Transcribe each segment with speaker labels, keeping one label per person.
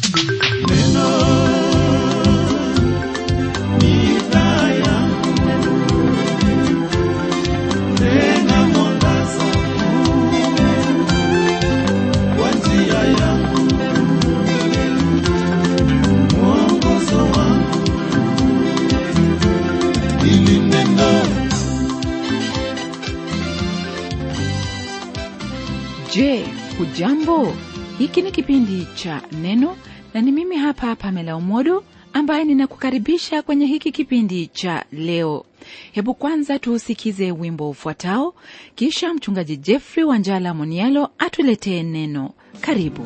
Speaker 1: Je, hujambo? Hiki ni kipindi cha Neno na ni mimi hapa Pamela Umodo ambaye ninakukaribisha kwenye hiki kipindi cha leo. Hebu kwanza tuusikize wimbo ufuatao, kisha mchungaji Jeffrey Wanjala Monialo atuletee neno. Karibu.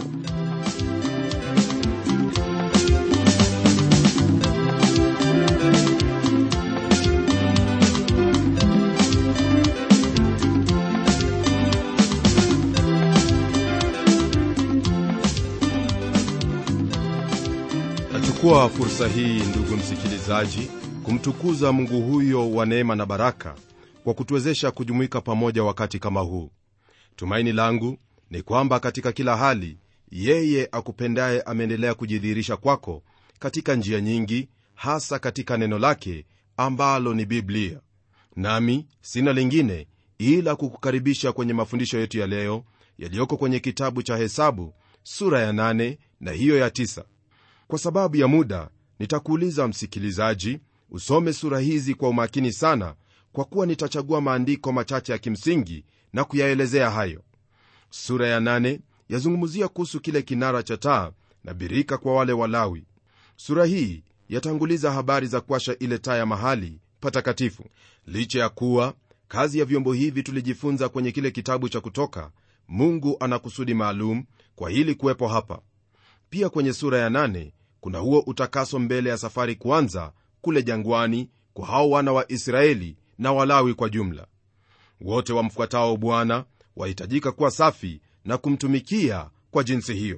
Speaker 2: nachukua fursa hii ndugu msikilizaji kumtukuza mungu huyo wa neema na baraka kwa kutuwezesha kujumuika pamoja wakati kama huu tumaini langu ni kwamba katika kila hali yeye akupendaye ameendelea kujidhihirisha kwako katika njia nyingi hasa katika neno lake ambalo ni biblia nami sina lingine ila kukukaribisha kwenye mafundisho yetu ya leo yaliyoko kwenye kitabu cha hesabu sura ya 8 na hiyo ya 9 kwa sababu ya muda nitakuuliza msikilizaji usome sura hizi kwa umakini sana kwa kuwa nitachagua maandiko machache ya kimsingi na kuyaelezea hayo sura ya nane yazungumzia kuhusu kile kinara cha taa na birika kwa wale walawi sura hii yatanguliza habari za kuasha ile taa ya mahali patakatifu licha ya kuwa kazi ya vyombo hivi tulijifunza kwenye kile kitabu cha kutoka mungu ana kusudi maalum kwa hili kuwepo hapa pia kwenye sura ya nane kuna huo utakaso mbele ya safari kuanza kule jangwani kwa hao wana wa israeli na walawi kwa jumla wote wamfuatao bwana wahitajika kuwa safi na kumtumikia kwa jinsi hiyo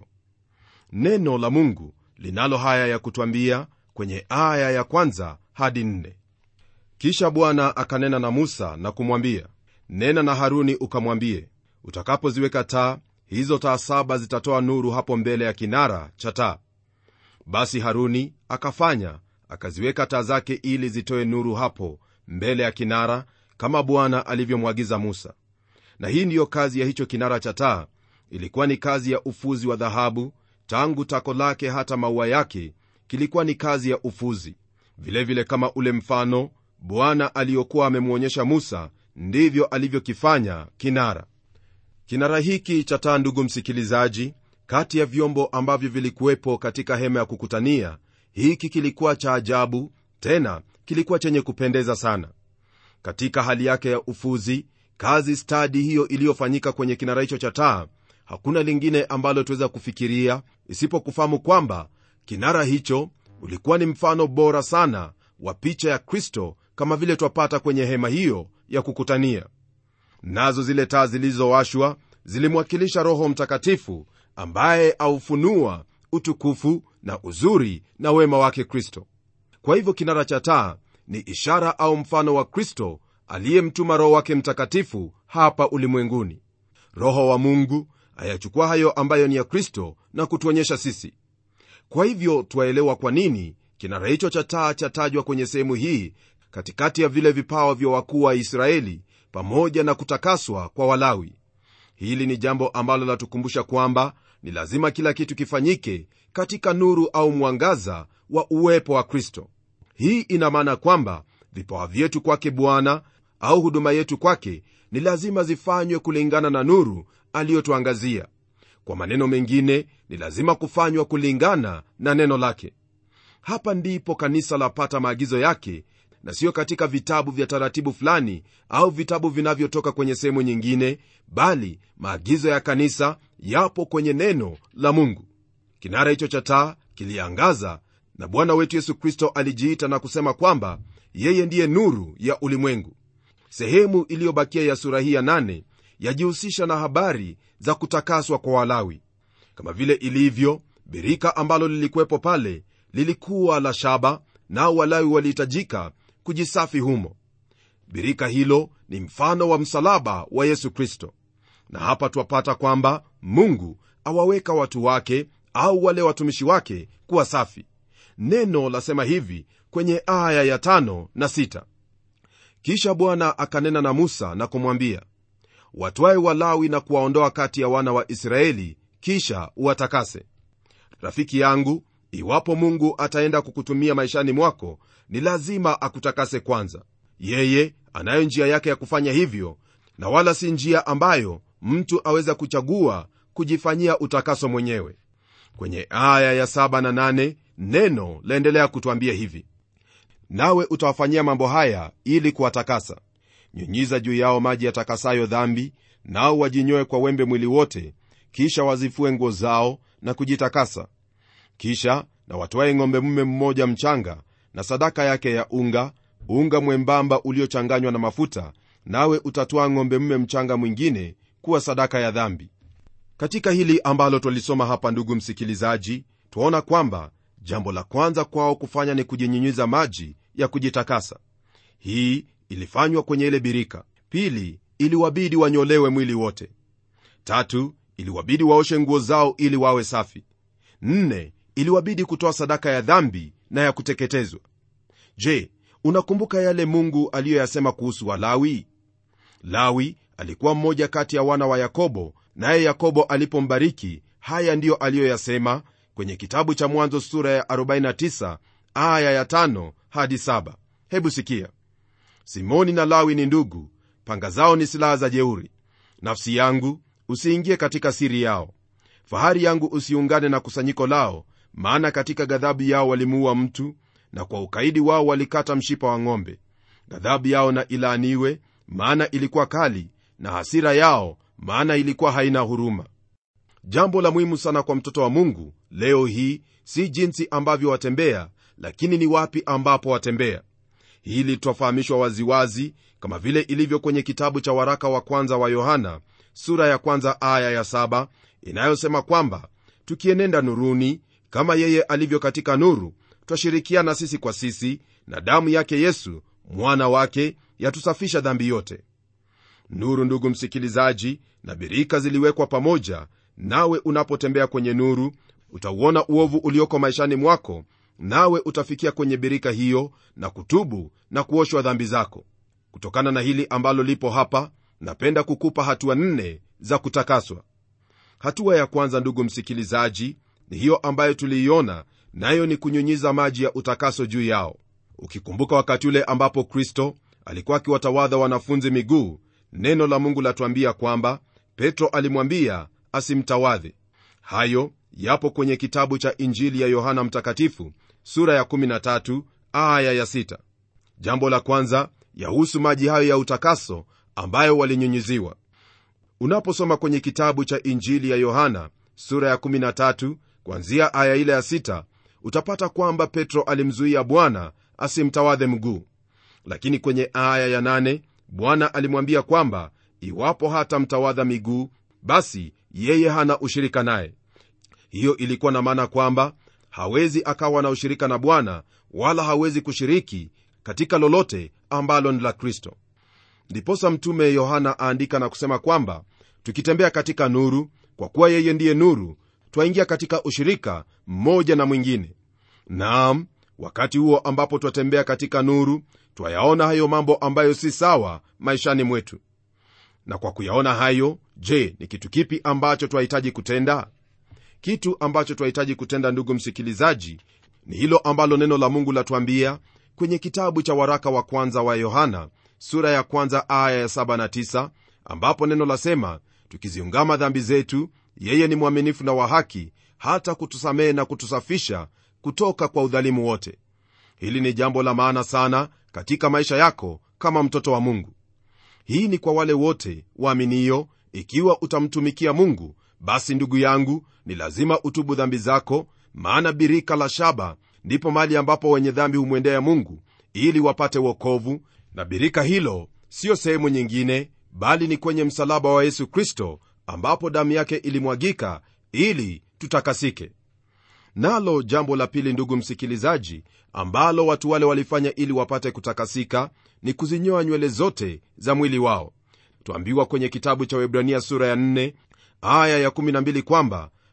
Speaker 2: neno la mungu linalo haya ya kutwambia kwenye aya ya kwanza hadi nne kisha bwana akanena na musa na kumwambia nena na haruni ukamwambie utakapoziweka taa hizo taa saba zitatoa nuru hapo mbele ya kinara cha taa basi haruni akafanya akaziweka taa zake ili zitoe nuru hapo mbele ya kinara kama bwana alivyomwagiza musa na hii ndiyo kazi ya hicho kinara cha taa ilikuwa ni kazi ya ufuzi wa dhahabu tangu tako lake hata maua yake kilikuwa ni kazi ya ufuzi vilevile vile kama ule mfano bwana aliyokuwa amemwonyesha musa ndivyo alivyokifanya kinara kinara hiki cha taa ndugu msikilizaji kati ya vyombo ambavyo vilikuwepo katika hema ya kukutania hiki kilikuwa cha ajabu tena kilikuwa chenye kupendeza sana katika hali yake ya ufuzi kazi stadi hiyo iliyofanyika kwenye kinara hicho cha taa hakuna lingine ambalo tuweza kufikiria isipokufahamu kwamba kinara hicho ulikuwa ni mfano bora sana wa picha ya kristo kama vile twapata kwenye hema hiyo ya kukutania nazo zile taa zilizowashwa zilimwakilisha roho mtakatifu ambaye aufunua utukufu na uzuri na wema wake kristo kwa hivyo kinara cha taa ni ishara au mfano wa kristo aliyemtuma roho wake mtakatifu hapa ulimwenguni roho wa mungu ayachukua hayo ambayo ni ya kristo na kutuonyesha sisi kwa hivyo twaelewa kwa nini kinara hicho cha taa chatajwa kwenye sehemu hii katikati ya vile vipawa vya wakuu wa israeli pamoja na kutakaswa kwa walawi hili ni jambo ambalo latukumbusha kwamba ni lazima kila kitu kifanyike katika nuru au mwangaza wa uwepo wa kristo hii ina maana kwamba vipawa vyetu kwake bwana au huduma yetu kwake ni lazima zifanywe kulingana na nuru aliyotuangazia kwa maneno mengine ni lazima kufanywa kulingana na neno lake hapa ndipo kanisa lapata maagizo yake na siyo katika vitabu vya taratibu fulani au vitabu vinavyotoka kwenye sehemu nyingine bali maagizo ya kanisa yapo kwenye neno la mungu kinara hicho cha taa kiliangaza na bwana wetu yesu kristo alijiita na kusema kwamba yeye ndiye nuru ya ulimwengu sehemu iliyobakia ya sura hii ya nane yajihusisha na habari za kutakaswa kwa walawi kama vile ilivyo birika ambalo lilikuwepo pale lilikuwa la shaba nao walawi walihitajika kujisafi humo birika hilo ni mfano wa msalaba wa yesu kristo na hapa twapata kwamba mungu awaweka watu wake au wale watumishi wake kuwa safi neno lasema hivi kwenye aya ya tano na sita kisha bwana akanena na musa na kumwambia watwae walawi na kuwaondoa kati ya wana wa israeli kisha uwatakase rafiki yangu iwapo mungu ataenda kukutumia maishani mwako ni lazima akutakase kwanza yeye anayo njia yake ya kufanya hivyo na wala si njia ambayo mtu aweza kuchagua kujifanyia utakaso mwenyewe kwenye aya ya 7 na 8 neno laendelea kutwambia hivi nawe utawafanyia mambo haya ili kuwatakasa nyunyiza juu yao maji yatakasayo dhambi nao wajinyoe kwa wembe mwili wote kisha wazifue nguo zao na kujitakasa kisha na watwaye ng'ombe mume mmoja mchanga na sadaka yake ya unga unga mwembamba uliochanganywa na mafuta nawe utatwaa ng'ombe mume mchanga mwingine kuwa sadaka ya dhambi katika hili ambalo twalisoma hapa ndugu msikilizaji twaona kwamba jambo la kwanza kwao kufanya ni kujinyunyiza maji ya kujitakasa hii ilifanywa kwenye ile birika pili iliwabidi wanyolewe mwili wote tatu iliwabidi waoshe nguo zao ili wawe safi nne iliwabidi kutoa sadaka ya dhambi na ya kuteketezwa je unakumbuka yale mungu aliyoyasema kuhusu walawi lawi alikuwa mmoja kati ya wana wa yakobo naye yakobo alipombariki haya ndiyo aliyoyasema kwenye kitabu cha mwanzo sura ya 49 aya ya 5 hadi 7 hebu sikia simoni na lawi ni ndugu panga zao ni silaha za jeuri nafsi yangu usiingie katika siri yao fahari yangu usiungane na kusanyiko lao maana katika ghadhabu yao walimuua mtu na kwa ukaidi wao walikata mshipa wa ng'ombe ghadhabu yao na ilaaniwe maana ilikuwa kali na hasira yao maana ilikuwa haina huruma jambo la muhimu sana kwa mtoto wa mungu leo hii si jinsi ambavyo watembea lakini ni wapi ambapo watembea hili twafahamishwa waziwazi kama vile ilivyo kwenye kitabu cha waraka wa kwanza wa yohana sura ya kwanza aya ya saba inayosema kwamba tukienenda nuruni kama yeye alivyo katika nuru twashirikiana sisi kwa sisi na damu yake yesu mwana wake yatusafisha dhambi yote nuru ndugu msikilizaji na birika ziliwekwa pamoja nawe unapotembea kwenye nuru utauona uovu ulioko maishani mwako nawe utafikia kwenye birika hiyo na kutubu na kuoshwa dhambi zako kutokana na hili ambalo lipo hapa napenda kukupa hatua nne za kutakaswa hatua ya kwanza ndugu msikilizaji ni hiyo ambayo tuliiona nayo ni kunyunyiza maji ya utakaso juu yao ukikumbuka wakati ule ambapo kristo alikuwa akiwatawadha wanafunzi miguu neno la mungu latuambia kwamba petro alimwambia asimtawadhe hayo yapo kwenye kitabu cha injili ya yohana mtakatifu sura ya 13 aya ya 6 jambo la kwanza yahusu maji hayo ya utakaso ambayo walinyunyiziwa unaposoma kwenye kitabu cha injili ya yohana sura ya 13 kwanzia aya ile ya 6 utapata kwamba petro alimzuia bwana asimtawadhe mguu lakini kwenye aya ya 8 bwana alimwambia kwamba iwapo hata mtawadha miguu basi yeye hana ushirika naye hiyo ilikuwa na maana kwamba hawezi akawa na ushirika na bwana wala hawezi kushiriki katika lolote ambalo ni la kristo ndiposa mtume yohana aandika na kusema kwamba tukitembea katika nuru kwa kuwa yeye ndiye nuru twaingia katika ushirika mmoja na mwingine naam wakati huo ambapo twatembea katika nuru twayaona hayo mambo ambayo si sawa maishani mwetu na kwa kuyaona hayo je ni kitu kipi ambacho twahitaji kutenda kitu ambacho twahitaji kutenda ndugu msikilizaji ni hilo ambalo neno la mungu latuambia kwenye kitabu cha waraka wa kwanza wa yohana sura ya kwanza aya ya 7 na 9 ambapo neno lasema tukiziungama dhambi zetu yeye ni mwaminifu na wa haki hata kutusamehe na kutusafisha kutoka kwa udhalimu wote hili ni jambo la maana sana katika maisha yako kama mtoto wa mungu hii ni kwa wale wote waaminio ikiwa utamtumikia mungu basi ndugu yangu ni lazima utubu dhambi zako maana birika la shaba ndipo mahali ambapo wenye dhambi humwendea mungu ili wapate wokovu na birika hilo siyo sehemu nyingine bali ni kwenye msalaba wa yesu kristo ambapo damu yake ilimwagika ili tutakasike nalo jambo la pili ndugu msikilizaji ambalo watu wale walifanya ili wapate kutakasika ni kuzinyoa nywele zote za mwili wao twambiwa kwenye kitabu cha webrania sura ya 4 aya ya 12 kwamba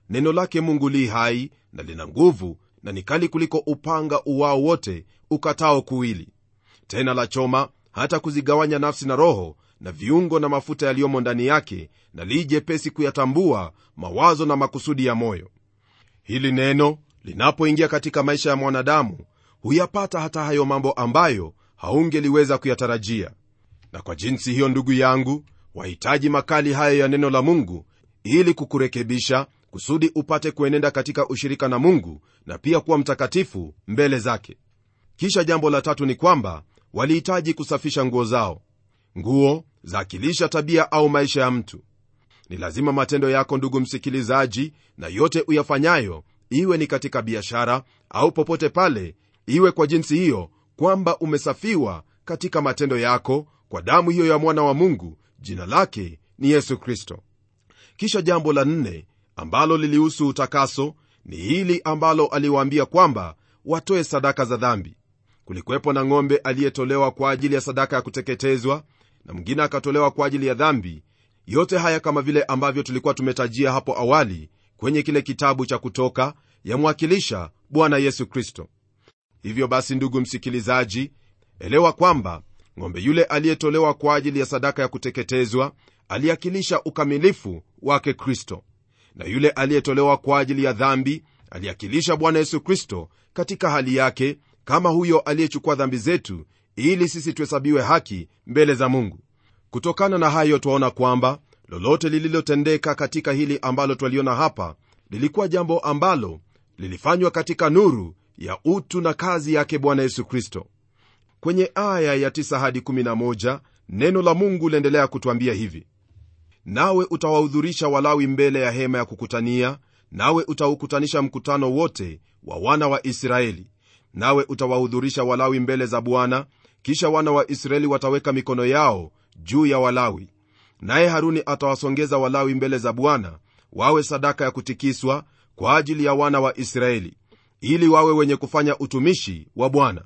Speaker 2: neno lake mungu li hai na lina nguvu na ni kali kuliko upanga uwao wote ukatao kuwili tena la choma hata kuzigawanya nafsi na roho na viungo na mafuta yaliyomo ndani yake na li jepesi kuyatambua mawazo na makusudi ya moyo hili neno linapoingia katika maisha ya mwanadamu huyapata hata hayo mambo ambayo haungeliweza kuyatarajia na kwa jinsi hiyo ndugu yangu wahitaji makali hayo ya neno la mungu ili kukurekebisha kusudi upate kuenenda katika ushirika na mungu na pia kuwa mtakatifu mbele zake kisha jambo la tatu ni kwamba walihitaji kusafisha nguo zao nguo zaakilisha tabia au maisha ya mtu ni lazima matendo yako ndugu msikilizaji na yote uyafanyayo iwe ni katika biashara au popote pale iwe kwa jinsi hiyo kwamba umesafiwa katika matendo yako kwa damu hiyo ya mwana wa mungu jina lake ni yesu kristo kisha jambo la nne ambalo lilihusu utakaso ni hili ambalo aliwaambia kwamba watoe sadaka za dhambi kulikuwepo na ng'ombe aliyetolewa kwa ajili ya sadaka ya kuteketezwa na mwingine akatolewa kwa ajili ya dhambi yote haya kama vile ambavyo tulikuwa tumetajia hapo awali kwenye kile kitabu cha kutoka yamwakilisha bwana yesu kristo hivyo basi ndugu msikilizaji elewa kwamba ng'ombe yule aliyetolewa kwa ajili ya sadaka ya kuteketezwa aliakilisha ukamilifu wake kristo na yule aliyetolewa kwa ajili ya dhambi aliakilisha bwana yesu kristo katika hali yake kama huyo aliyechukua dhambi zetu ili sisi tuhesabiwe haki mbele za mungu kutokana na hayo twaona kwamba lolote lililotendeka katika hili ambalo twaliona hapa lilikuwa jambo ambalo lilifanywa katika nuru ya utu na kazi yake bwana yesu kristo kwenye aya ya 9 hadi 11 neno la mungu liendelea kutwambia hivi nawe utawahudhurisha walawi mbele ya hema ya kukutania nawe utaukutanisha mkutano wote wa wana wa israeli nawe utawahudhurisha walawi mbele za bwana kisha wana wa israeli wataweka mikono yao juu ya walawi naye haruni atawasongeza walawi mbele za bwana wawe sadaka ya kutikiswa kwa ajili ya wana wa israeli ili wawe wenye kufanya utumishi wa bwana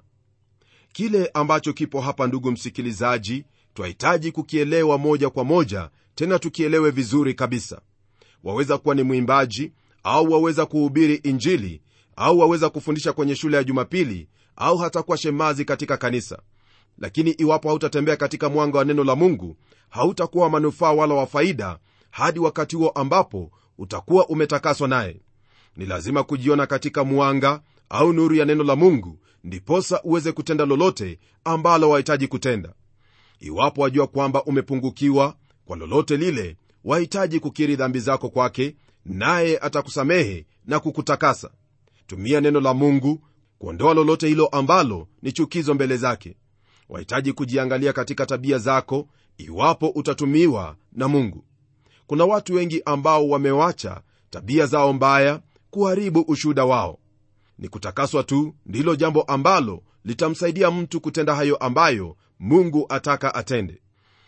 Speaker 2: kile ambacho kipo hapa ndugu msikilizaji twahitaji kukielewa moja kwa moja tena tukielewe vizuri kabisa waweza kuwa ni mwimbaji au waweza kuhubiri injili au waweza kufundisha kwenye shule ya jumapili au hata kuwa shemazi katika kanisa lakini iwapo hautatembea katika mwanga wa neno la mungu hautakuwa wa manufaa wala wa faida hadi wakati huo ambapo utakuwa umetakaswa naye ni lazima kujiona katika mwanga au nuru ya neno la mungu ndiposa uweze kutenda lolote ambalo wahitaji kutenda iwapo wajua kwamba umepungukiwa kwa lolote lile wahitaji kukiri dhambi zako kwake naye atakusamehe na kukutakasa tumia neno la mungu kuondoa lolote hilo ambalo ni chukizo mbele zake wahitaji kujiangalia katika tabia zako iwapo utatumiwa na mungu kuna watu wengi ambao wamewacha tabia zao mbaya kuharibu ushuhuda wao ni kutakaswa tu ndilo jambo ambalo litamsaidia mtu kutenda hayo ambayo mungu ataka atende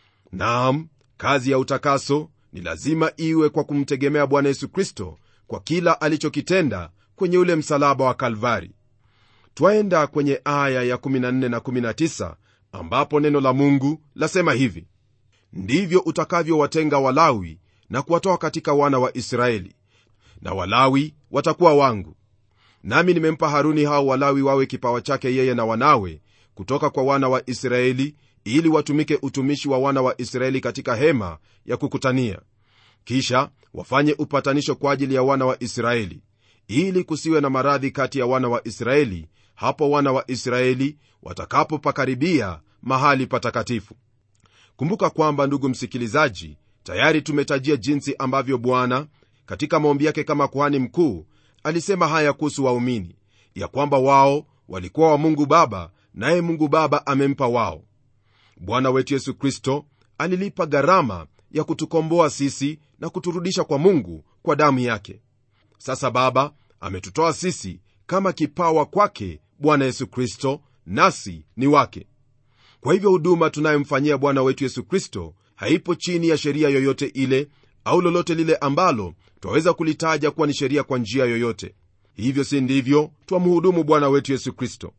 Speaker 2: naam kazi ya utakaso ni lazima iwe kwa kumtegemea bwana yesu kristo kwa kila alichokitenda kwenye ule msalaba wa kalvari twaenda kwenye aya ya 14 na 19 ambapo neno la mungu lasema hivi ndivyo utakavyowatenga walawi na kuwatoa katika wana wa israeli na walawi watakuwa wangu nami nimempa haruni hao walawi wawe kipawa chake yeye na wanawe kutoka kwa wana wa israeli ili watumike utumishi wa wana wa israeli katika hema ya kukutania kisha wafanye upatanisho kwa ajili ya wana wa israeli ili kusiwe na maradhi kati ya wana wa israeli hapo wana wa israeli watakapopakaribia mahali patakatifu kumbuka kwamba ndugu msikilizaji tayari tumetajia jinsi ambavyo bwana katika maombi yake kama kuhani mkuu alisema haya kuhusu waumini ya kwamba wao walikuwa wa mungu baba naye mungu baba amempa wao bwana wetu yesu kristo alilipa gharama ya kutukomboa sisi na kuturudisha kwa mungu kwa damu yake sasa baba ametutoa sisi kama kipawa kwake bwana yesu kristo nasi ni wake kwa hivyo huduma tunayomfanyia bwana wetu yesu kristo haipo chini ya sheria yoyote ile au lolote lile ambalo twaweza kulitaja kuwa ni sheria kwa njia yoyote hivyo si ndivyo twamhudumu bwana wetu yesu kristo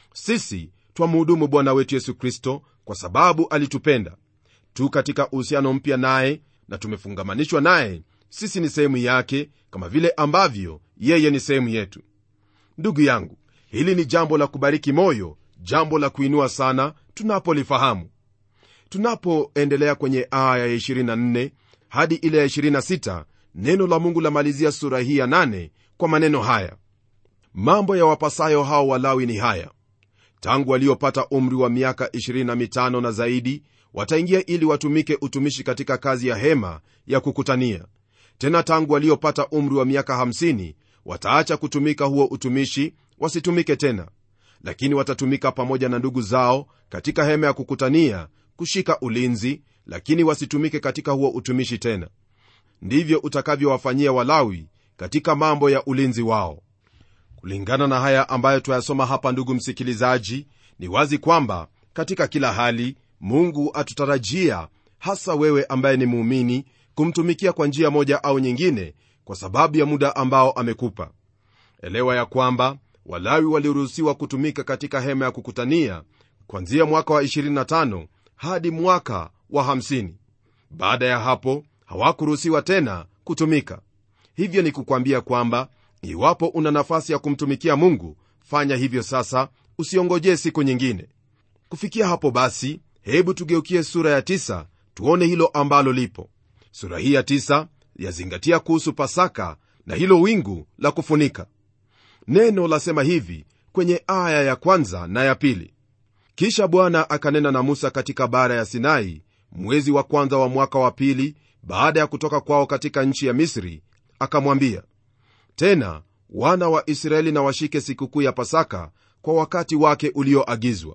Speaker 2: sisi twamhudumu bwana wetu yesu kristo kwa sababu alitupenda tu katika uhusiano mpya naye na tumefungamanishwa naye sisi ni sehemu yake kama vile ambavyo yeye ni sehemu yetu ndugu yangu hili ni jambo la kubariki moyo jambo la kuinua sana tunapolifahamu tunapoendelea kwenye aya ya 24 hadi ile ya 26 neno la mungu lamalizia sura hii ya 8 kwa maneno haya mambo ya wapasayo hao walawi ni haya tangu waliopata umri wa miaka 25 na zaidi wataingia ili watumike utumishi katika kazi ya hema ya kukutania tena tangu waliopata umri wa miaka 50 wataacha kutumika huo utumishi wasitumike tena lakini watatumika pamoja na ndugu zao katika hema ya kukutania kushika ulinzi lakini wasitumike katika huo utumishi tena ndivyo utakavyowafanyia walawi katika mambo ya ulinzi wao kulingana na haya ambayo twayasoma hapa ndugu msikilizaji ni wazi kwamba katika kila hali mungu atutarajia hasa wewe ambaye ni muumini kumtumikia kwa njia moja au nyingine kwa sababu ya muda ambao amekupa elewa ya kwamba walawi waliruhusiwa kutumika katika hema ya kukutania kwanzia mwaka wa 25 hadi mwaka wa 50 baada ya hapo hawakuruhusiwa tena kutumika hivyo ni kukwambia kwamba iwapo una nafasi ya kumtumikia mungu fanya hivyo sasa usiongojee siku nyingine kufikia hapo basi hebu tugeukie sura ya tisa, tuone hilo ambalo lipo sura hii ya tisa, yazingatia kuhusu pasaka na hilo wingu la kufunika neno lasema hivi kwenye aya ya kwanza na ya pili kisha bwana akanena na musa katika bara ya sinai mwezi wa kwanza wa mwaka wa pili baada ya kutoka kwao katika nchi ya misri akamwambia tena wana wa israeli na washike sikukuu ya pasaka kwa wakati wake ulioagizwa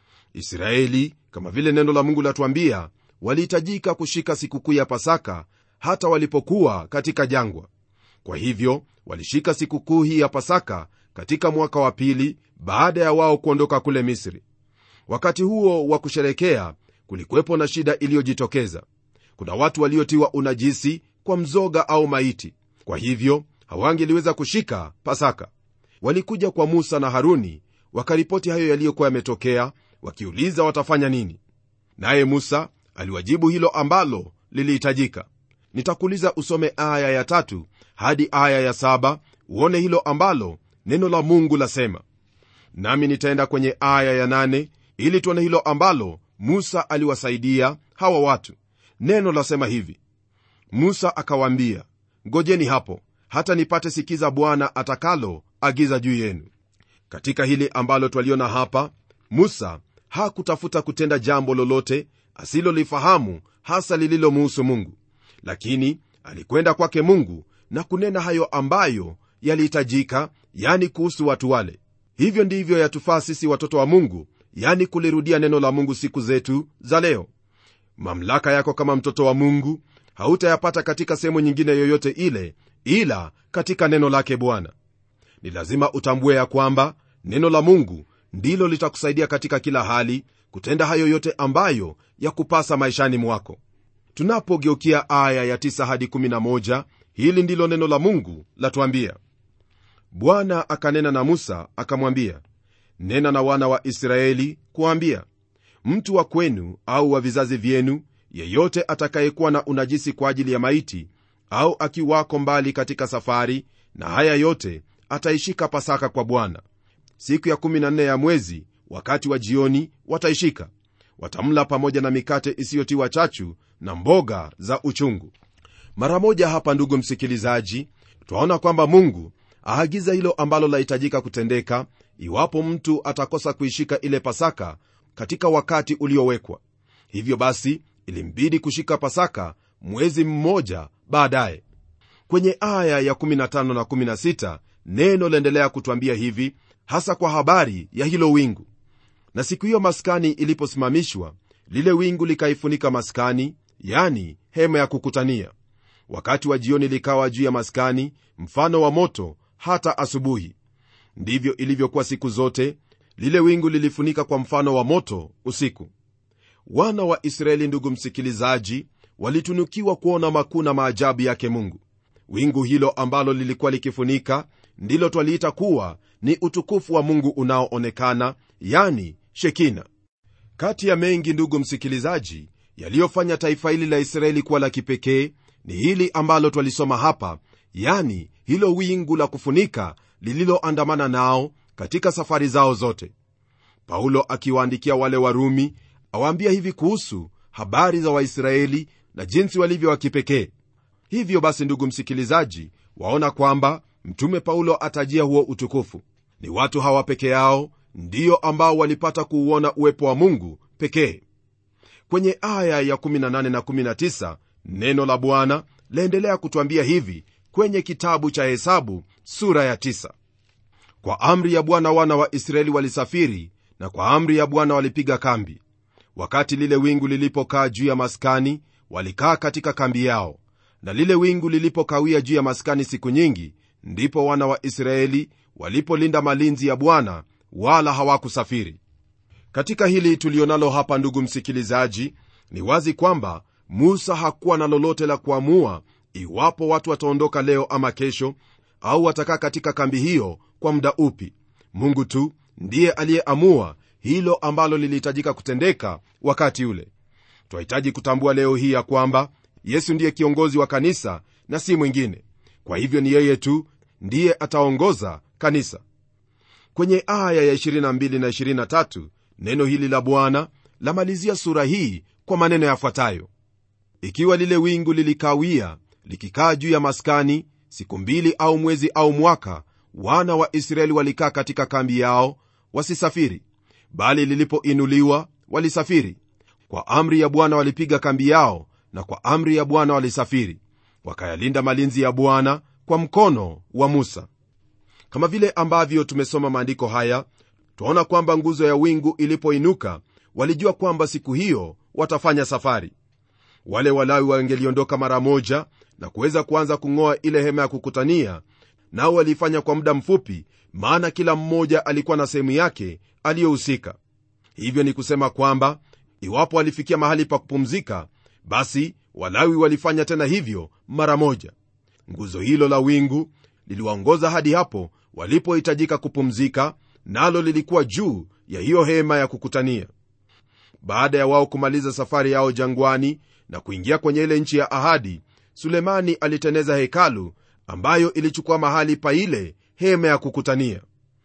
Speaker 2: israeli kama vile neno la mungu latuambia walihitajika kushika sikukuu ya pasaka hata walipokuwa katika jangwa kwa hivyo walishika sikukuu hii ya pasaka katika mwaka wa pili baada ya wao kuondoka kule misri wakati huo wa kusherekea kulikuwepo na shida iliyojitokeza kuna watu waliotiwa unajisi kwa mzoga au maiti kwa hivyo hawangeliweza kushika pasaka walikuja kwa musa na haruni wakaripoti hayo yaliyokuwa yametokea wakiuliza watafanya nini naye musa aliwajibu hilo ambalo lilihitajika nitakuuliza usome aya ya tatu hadi aya ya saba uone hilo ambalo neno la mungu lasema nami nitaenda kwenye aya ya nane ili tuone hilo ambalo musa aliwasaidia hawa watu neno lasema hivi musa akawaambia ngojeni hapo hata nipate sikiza bwana atakalo agiza juu yenu katika hili ambalo twaliona hapa musa hakutafuta kutenda jambo lolote asilolifahamu hasa lililomuhusu mungu lakini alikwenda kwake mungu na kunena hayo ambayo yalihitajika yani kuhusu watu wale hivyo ndivyo yatufaa sisi watoto wa mungu yani kulirudia neno la mungu siku zetu za leo mamlaka yako kama mtoto wa mungu hautayapata katika sehemu nyingine yoyote ile ila katika neno lake bwana ni lazima utambue ya kwamba neno la mungu ndilo litakusaidia katika kila hali kutenda hayo yote ambayo ya kupasa maishani mwako tunapogeukia aya ya 9 hadi 11 hili ndilo neno la mungu latuambia bwana akanena na musa akamwambia nena na wana wa israeli kuwaambia mtu wa kwenu au wa vizazi vyenu yeyote atakayekuwa na unajisi kwa ajili ya maiti au akiwako mbali katika safari na haya yote ataishika pasaka kwa bwana siku ya 14 ya mwezi wakati wa jioni wataishika watamla pamoja na mikate isiyotiwa chachu na mboga za uchungu mara moja hapa ndugu msikilizaji twaona kwamba mungu aagiza hilo ambalo lahitajika kutendeka iwapo mtu atakosa kuishika ile pasaka katika wakati uliowekwa hivyo basi ilimbidi kushika pasaka mwezi mmoja baadaye kwenye aya ya 15 na 16 neno laendelea kutwambia hivi hasa kwa habari ya hilo wingu na siku hiyo maskani iliposimamishwa lile wingu likaifunika maskani yani hema ya kukutania wakati wa jioni likawa juu ya maskani mfano wa moto hata asubuhi ndivyo ilivyokuwa siku zote lile wingu lilifunika kwa mfano wa moto usiku wana wa israeli ndugu msikilizaji walitunukiwa kuona makuu na maajabu yake mungu wingu hilo ambalo lilikuwa likifunika ndilo twaliita kuwa ni utukufu wa mungu unaoonekana yani shekina kati ya mengi ndugu msikilizaji yaliyofanya taifa hili la israeli kuwa la kipekee ni hili ambalo twalisoma hapa yani hilo wingu la kufunika lililoandamana nao katika safari zao zote paulo akiwaandikia wale warumi awaambia hivi kuhusu habari za waisraeli na jinsi walivyo wa kipekee hivyo basi ndugu msikilizaji waona kwamba mtume paulo atajia huo utukufu ni watu hawa peke yao ndiyo ambao walipata kuuona uwepo wa mungu pekee kwenye aya ya 18 na 19 neno la bwana laendelea kutwambia hivi kwenye kitabu cha hesabu sura ya 9 kwa amri ya bwana wana wa israeli walisafiri na kwa amri ya bwana walipiga kambi wakati lile wingu lilipokaa juu ya maskani walikaa katika kambi yao na lile wingu lilipokawia juu ya maskani siku nyingi ndipo wana wa israeli walipolinda malinzi ya bwana wala hawakusafiri katika hili tulionalo hapa ndugu msikilizaji ni wazi kwamba musa hakuwa na lolote la kuamua iwapo watu wataondoka leo ama kesho au watakaa katika kambi hiyo kwa muda upi mungu tu ndiye aliyeamua hilo ambalo lilihitajika kutendeka wakati ule twahitaji kutambua leo hii ya kwamba yesu ndiye kiongozi wa kanisa na si mwingine kwa hivyo ni yeye tu ndiye ataongoza kanisa kwenye aya ya 22 na 23 neno hili la bwana lamalizia sura hii kwa maneno yafuatayo ikiwa lile wingu lilikawia likikaa juu ya maskani siku mbili au mwezi au mwaka wana wa israeli walikaa katika kambi yao wasisafiri bali lilipoinuliwa walisafiri kwa amri ya bwana walipiga kambi yao na kwa amri ya bwana walisafiri wakayalinda malinzi ya bwana kwa mkono wa musa kama vile ambavyo tumesoma maandiko haya twaona kwamba nguzo ya wingu ilipoinuka walijua kwamba siku hiyo watafanya safari wale walawi wangeliondoka mara moja na kuweza kuanza kung'oa ile hema ya kukutania nao waliifanya kwa muda mfupi maana kila mmoja alikuwa na sehemu yake aliyohusika hivyo ni kusema kwamba iwapo walifikia mahali pa kupumzika basi walawi walifanya tena hivyo mara moja nguzo hilo la wingu liliwaongoza hadi hapo walipohitajika kupumzika nalo lilikuwa juu ya hiyo hema ya kukutania baada ya wao kumaliza safari yao jangwani na kuingia kwenye ile nchi ya ahadi sulemani aliteneza hekalu ambayo ilichukua mahali pa ile hema ya kukutania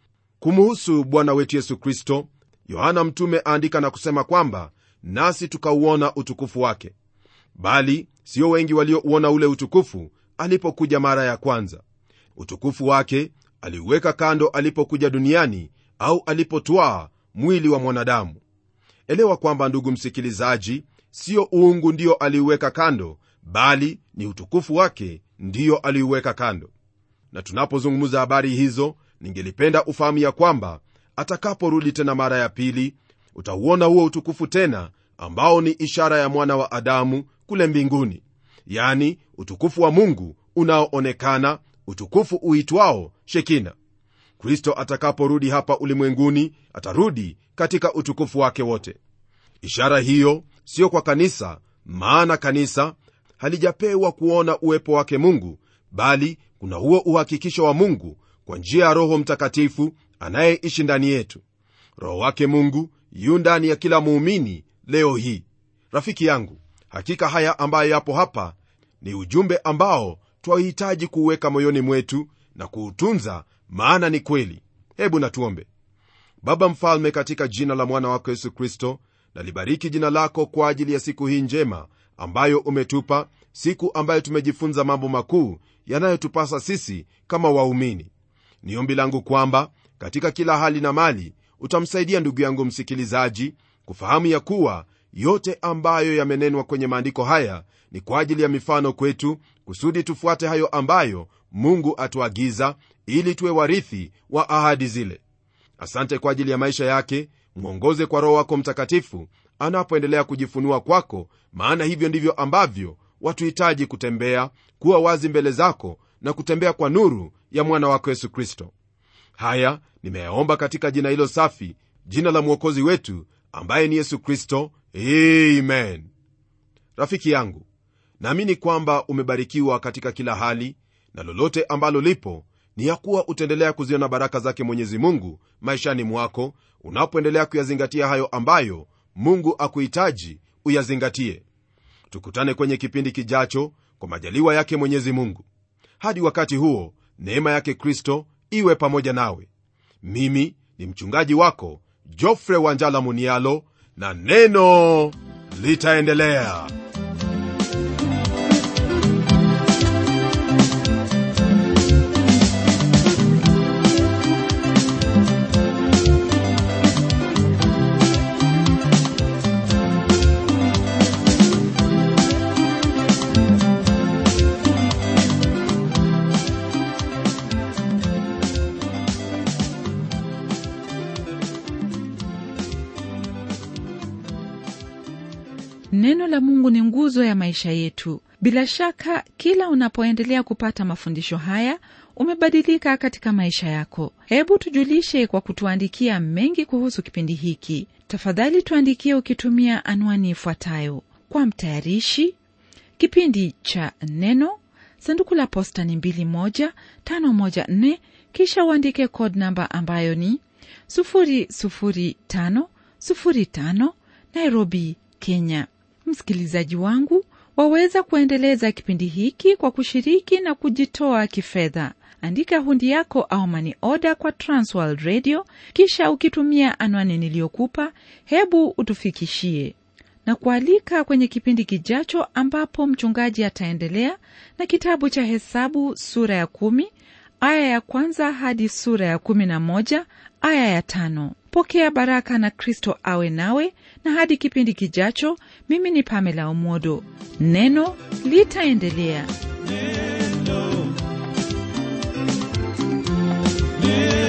Speaker 2: kumuhusu bwana wetu yesu kristo yohana mtume aandika na kusema kwamba nasi tukauona utukufu wake bali sio wengi waliouona ule utukufu alipokuja mara ya kwanza utukufu wake aliuweka kando alipokuja duniani au alipotwaa mwili wa mwanadamu elewa kwamba ndugu msikilizaji sio uungu ndio aliuweka kando bali ni utukufu wake ndiyo aliuweka kando na tunapozungumza habari hizo ningelipenda ufahamu ya kwamba atakaporudi tena mara ya pili utauona huo utukufu tena ambao ni ishara ya mwana wa adamu kule mbinguni yani utukufu wa mungu unaoonekana utukufu uitwao shekina kristo atakaporudi hapa ulimwenguni atarudi katika utukufu wake wote ishara hiyo sio kwa kanisa maana kanisa halijapewa kuona uwepo wake mungu bali kuna huo uhakikisho wa mungu kwa njia ya roho mtakatifu anayeishi ndani yetu roho wake mungu yu ndani ya kila muumini leo hii rafiki yangu hakika haya ambayo yapo hapa ni ujumbe ambao twahitaji kuuweka moyoni mwetu na kuutunza maana ni kweli hebu natuombe baba mfalme katika jina la mwana wako yesu kristo nalibariki jina lako kwa ajili ya siku hii njema ambayo umetupa siku ambayo tumejifunza mambo makuu yanayotupasa sisi kama waumini ni ombi langu kwamba katika kila hali na mali utamsaidia ndugu yangu msikilizaji kufahamu ya kuwa yote ambayo yamenenwa kwenye maandiko haya ni kwa ajili ya mifano kwetu kusudi tufuate hayo ambayo mungu atuagiza ili tuwe warithi wa ahadi zile asante kwa ajili ya maisha yake mwongoze kwa roho wako mtakatifu anapoendelea kujifunua kwako maana hivyo ndivyo ambavyo watuhitaji kutembea kuwa wazi mbele zako na kutembea kwa nuru ya mwana wako yesu kristo haya nimeyaomba katika jina hilo safi jina la mwokozi wetu ambaye ni yesu kristo amen rafiki yangu naamini kwamba umebarikiwa katika kila hali na lolote ambalo lipo ni ya kuwa utaendelea kuziona baraka zake mwenyezi mungu maishani mwako unapoendelea kuyazingatia hayo ambayo mungu akuhitaji uyazingatie tukutane kwenye kipindi kijacho kwa majaliwa yake mwenyezi mungu hadi wakati huo neema yake kristo iwe pamoja nawe mimi ni mchungaji wako jofre wanjala munialo na neno litaendelea
Speaker 1: neno la mungu ni nguzo ya maisha yetu bila shaka kila unapoendelea kupata mafundisho haya umebadilika katika maisha yako hebu tujulishe kwa kutuandikia mengi kuhusu kipindi hiki tafadhali tuandikie ukitumia anwani ifuatayo kwa mtayarishi kipindi cha neno sanduku la posta ni 21514 kisha uandike code namba ambayo ni 00505 nairobi kenya msikilizaji wangu waweza kuendeleza kipindi hiki kwa kushiriki na kujitoa kifedha andika hundi yako au mani oda kwa transworld radio kisha ukitumia anwani niliyokupa hebu utufikishie na kualika kwenye kipindi kijacho ambapo mchungaji ataendelea na kitabu cha hesabu sura ya kumi aya ya kwanza hadi sura ya kumi na moja aya ya tano pokea baraka na kristo awe nawe na hadi kipindi kijacho mimi ni pamela omodo neno litaendelea
Speaker 3: neno